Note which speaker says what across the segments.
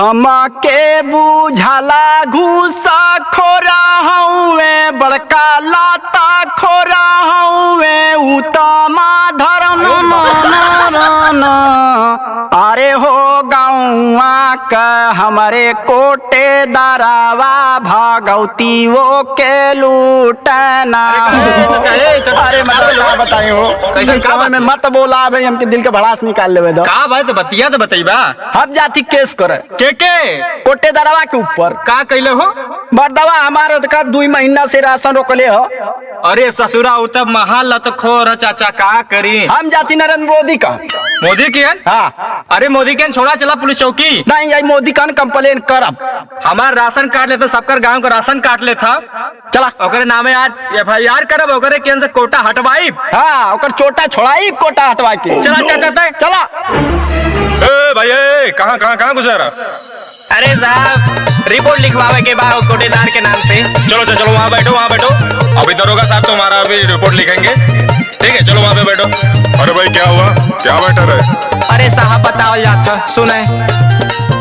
Speaker 1: हमके बुझला घूसा खोरा हउए बड़का लाता खोरा हउए उतमा धर्म मन अरे हो गौआ क हमरे कोटे दरावा भागवती वो के लूटना हो। अरे मतलब बताई हो
Speaker 2: कैसन का
Speaker 1: समय में मत बोला भाई हमके दिल के भड़ास निकाल लेवे दो
Speaker 2: का भाई तो बतिया तो बतईबा
Speaker 1: हम जाती केस करे
Speaker 2: के के
Speaker 1: कोटे दरवा के ऊपर
Speaker 2: का कैले हो
Speaker 1: मर्दवा हमारे का दुई महीना से राशन रोकले हो
Speaker 2: अरे ससुरा उ तब महाल लत खोर चाचा का करी
Speaker 1: हम जाती नरेंद्र मोदी का
Speaker 2: मोदी के हन?
Speaker 1: हाँ
Speaker 2: अरे मोदी के हन, छोड़ा चला पुलिस चौकी
Speaker 1: नहीं यही मोदी का कंप्लेन करब
Speaker 2: हमार राशन कार्ड लेते सबकर गांव का राशन काट ले था
Speaker 1: चला
Speaker 2: ओकरे नामे आज एफ आई आर करब ओकरे केन से कोटा हटवाई
Speaker 1: हाँ ओकर चोटा छोड़ाई कोटा हटवा के
Speaker 2: चला चाचा तय
Speaker 1: चला
Speaker 3: ए भाई ए कहाँ कहाँ कहाँ गुजारा
Speaker 2: अरे साहब रिपोर्ट लिखवावे के बाद कोटेदार के नाम से
Speaker 3: चलो चलो चलो वहाँ बैठो वहाँ बैठो अभी दरोगा साहब तुम्हारा अभी रिपोर्ट लिखेंगे ठीक है चलो वहाँ पे बैठो अरे भाई क्या हुआ क्या मैटर है
Speaker 2: अरे साहब बताओ जाता सुने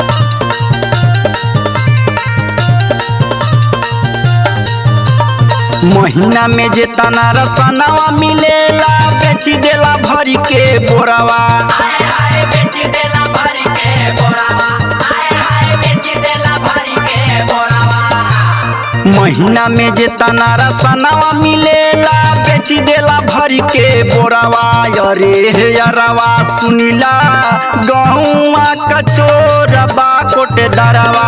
Speaker 1: महीना में जे तना रसनवा मिलेला बेची देला भरी के बोरावा महीना में जे तना रसनवा मिलेला बेची देला भरी के बोरावा अरे हे अरवा सुनिला गहुआ कचोरबा कोटे दरवा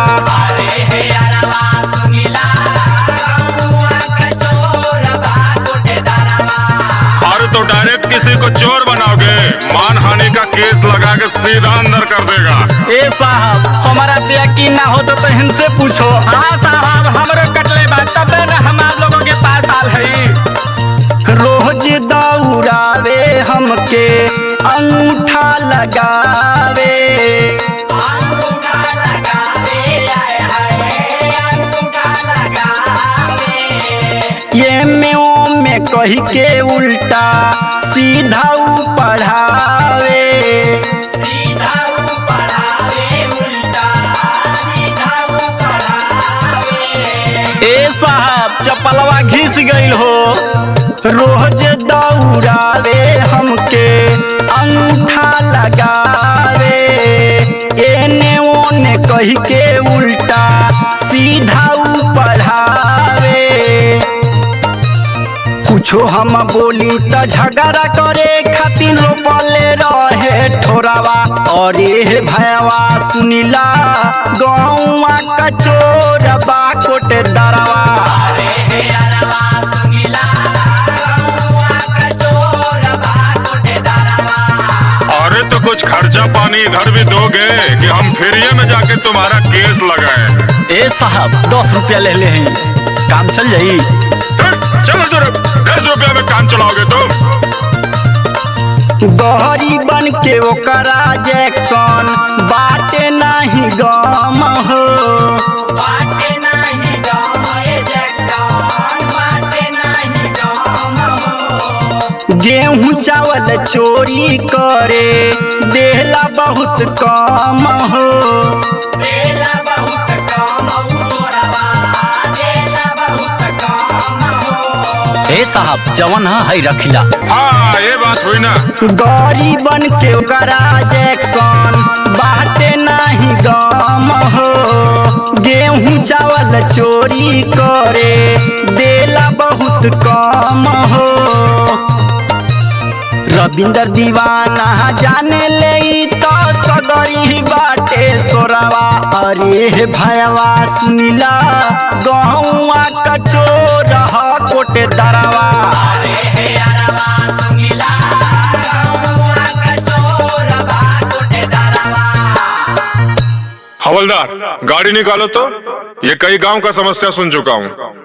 Speaker 3: अरे तो डायरेक्ट किसी को चोर बनाओगे मान हानि का केस लगा के सीधा अंदर कर देगा
Speaker 1: ए साहब हमारा पे यकीन ना हो तो तहन से पूछो
Speaker 2: हाँ साहब हमरो कटले बात तब न हमार लोगों के पास आल है
Speaker 1: रोज दौड़ावे हमके अंगूठा लगावे ये में ओ में कही के उल्टा सीधा ऊ पढ़ावे ए साहब चपलवा घिस गईल हो रोज दौड़ावे हमके अंगूठा लगावे एने ओने कही के उल्टा सीधा ऊ पढ़ावे कुछो हम बोली त झगड़ा करे खातिर रोपले रहे ठोरावा अरे हे भैया सुनिला गौवा कचोरबा कोट दरवा
Speaker 3: अरे तो कुछ खर्चा पानी इधर भी दोगे कि हम फ्री में जाके तुम्हारा केस लगाए
Speaker 1: ए साहब दस रुपया ले ले हैं काम चल जाई
Speaker 3: चलो जरा दस रुपया में काम चलाओगे तुम
Speaker 1: गहरी बन के ओकरा जैक्सन बाटे नाही गम हो गेहूं चावल चोरी करे देला बहुत कम हो ए साहब जवन है रखिला
Speaker 3: हाँ ये बात हुई ना
Speaker 1: गौरी बन के ओकरा जैक्सन बाटे नाही गम हो गेहूं चावल चोरी करे देला बहुत कम हो रविंदर दीवाना जाने ले ई तो सगरी बाटे सोरावा अरे हे भयवा सुनिला गहुआ कचोर ह कोटे दरवा
Speaker 3: हवलदार गाड़ी निकालो तो ये कई गांव का समस्या सुन चुका हूँ